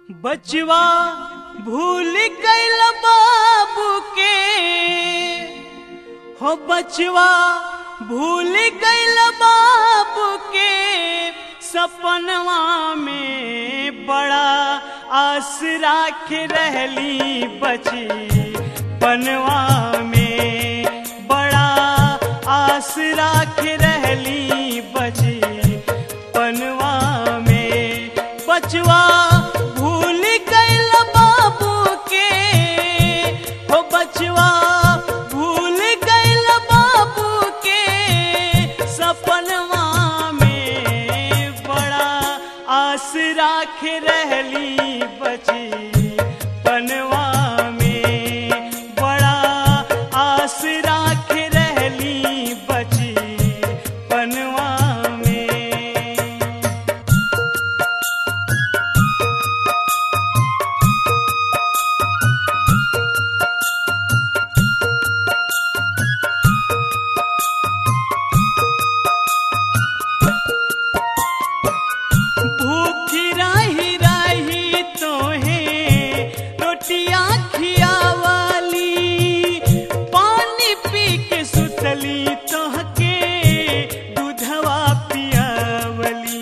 बचवा भूल गईल बाबू के हो बचवा भूल गईल बाबू के सपनवा में बड़ा आस राख रहली बची पनवा में बड़ा आस राख रहली बची पनवा में बचवा भूल गईल बाबू के हो बचवा भूल गईल बाबू के सपनवा में बड़ा आस राख रहली बची पनवा में बड़ा आस राख रहली बची पनवा में भूखी रही रही तोहे रोटियां खियावाली पानी पी के सुतली तोहके दूधवा पियावली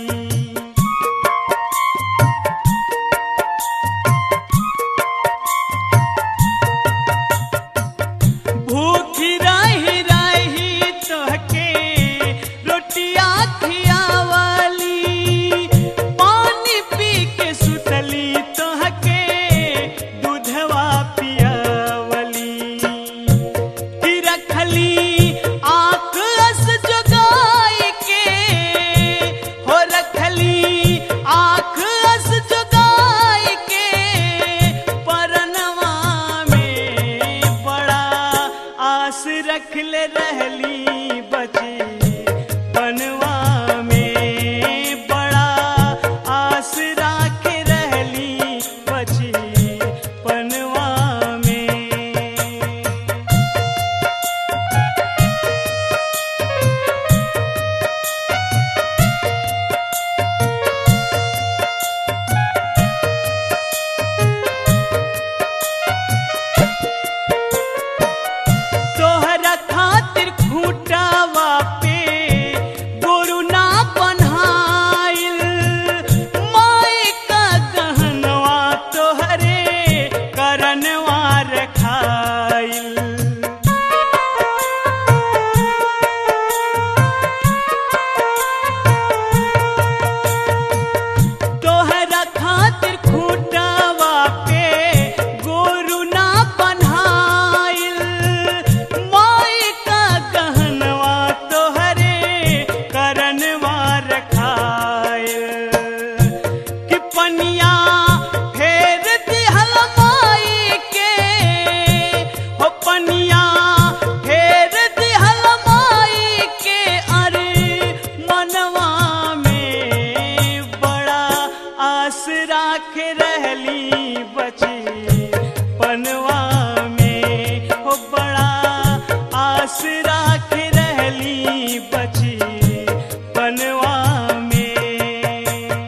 भूखी रही रही तोहके रोटियां खियावाली पानी पी के सुतली तोहके दूधवा पियावली की रखली आँख अस जोगाई के हो रखली आँख अस जोगाई के परनवा में बड़ा आस रखले रहली बची पनवा में बड़ा आस राख रहली बची पनवा में तोहरा खातिर खूंटावा पे गोरु ना बन्हाइल माई का गहनवा तोहरे करनवा रखाइल तोहरा खातिर खूंटावा पे गोरु ना बन्हाइल माई का गहनवा तोहरे करनवा रखाइल कि पनिया फेर दिहल माई के हो पनिया फेर दिहल माई के अरे मनवा में बड़ा आस राख रहली बची पनवा में हो बड़ा आस राख रहली बची पनवा में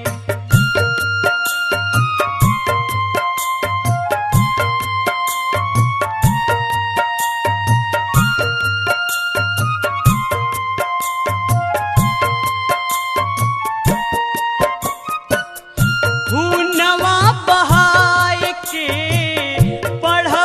खूनवा बहाय के पढ़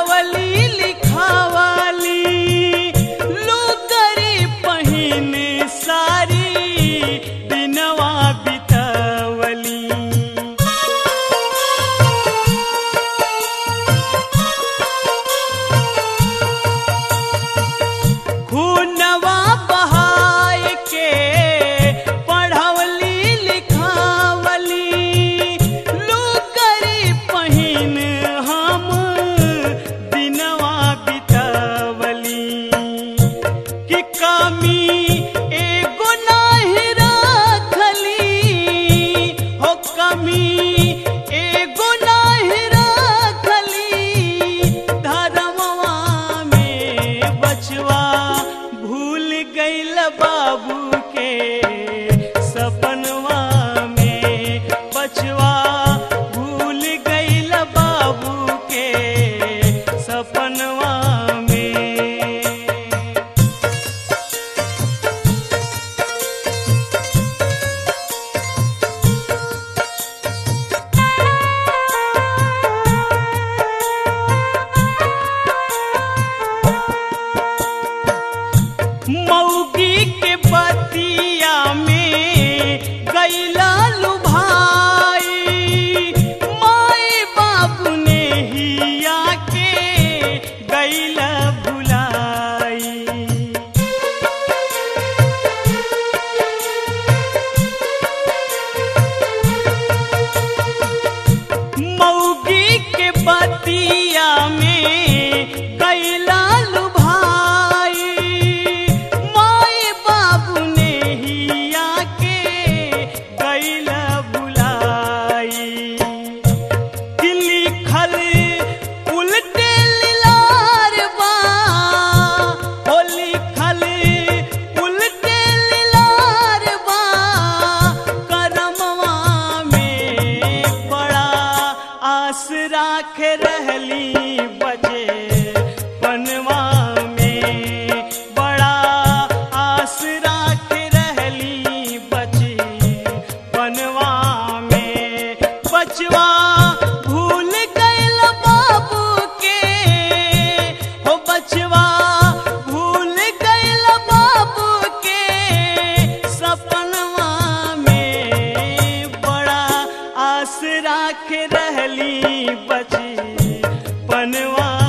बतिया में कैला लुभाई माई बाबू ने ही आके कैला बुलाई कि लिखल उल्टे लीलार बा ओ लिखल उल्टे लीलार बा करमवा में बड़ा आस राख रहली बजे पनवा में बड़ा आस राख रहली बचे पनवा में बचवा भूल गइल बाबू के हो बचवा भूल गइल बाबू के सपनवा में बड़ा आस राख रहली बची पनवा